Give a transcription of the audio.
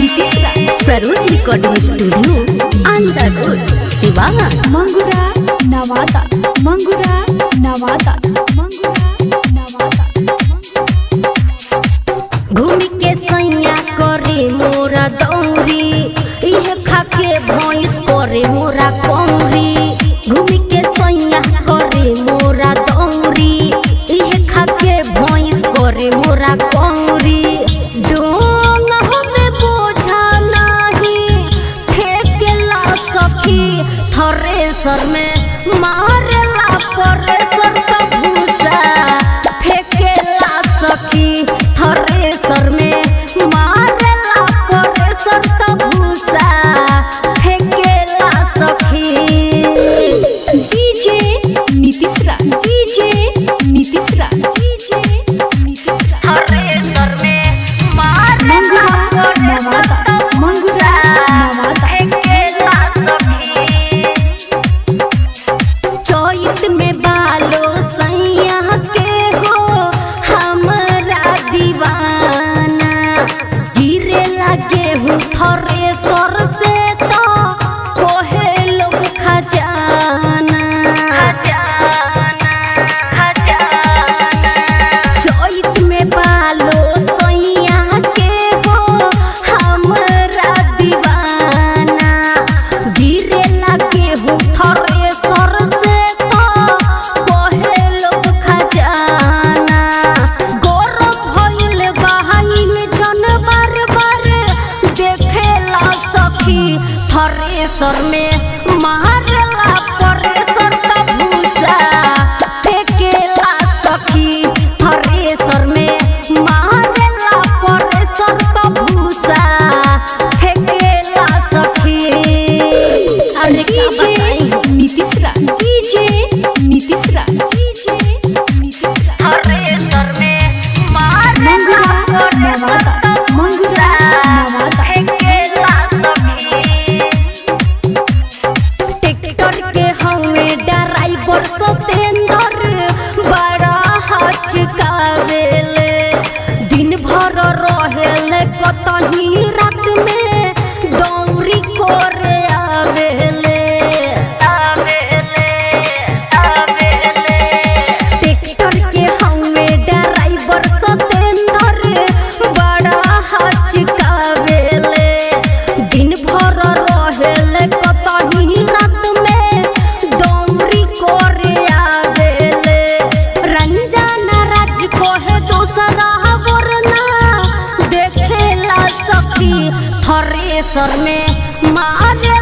Nitish Raj Saroj recording studio under road Siwana Mangura Nawada मंगुरा Nawada मंगुरा Nawada घूमी के सैया करे मोरा दौरी इहे खाके भैंस करे मोरा कौरी घूमी के सैया करे मोरा दौरी इहे खाके भैंस करे मोरा कौरी डोंग हमें बोझा नहीं ठेकेला सखी थ्रेसर में मारेला परेसर का भूसा फेकेला सखी थ्रेसर में मारेला परेसर का भूसा फेकेला सखी DJ Nitish Raj DJ Nitish Raj DJ Nitish Raj thresher में मंगुरा नवादा मंगुरा नवादा फेकेला सखी चोइत में बालो सैया के हो हमरा दीवाना गिरे लगे हूँ थरे सर से तो कोहे लोग खजाना खजाना खजाना चोइत में बालो सैया के हो हमरा दीवाना गिरे लगे हूँ थरे सर से तो कहे लोग खजाना गौरव भइल बहाइन जन बार बार देखेला सखी थरे सर में मारला परेसर का भूसा फेकेला सखी थ्रेसर में मारेला परेसर का भूसा फेकेला सखी अरे का डीजे बताई Nitish Raj DJ Nitish Raj DJ Nitish Raj thresher में मंगुरा मारेला नवादा मंगुरा नवादा फेकेला सखी ट्रैक्टर के हवे ड्राइवर सतेंद्र बड़ा हचकावेले दिन भर रहेले कतही रात में दौरी करे आवेले आवेले आवेले ट्रैक्टर के हवे ड्राइवर सतेंद्र बड़ा हचकावेले दिन भर रहेले कतही रात में दौरी करे आवेले रंजना राज कोहे दोसरा वरना देखेला सखी थ्रेसर में मारे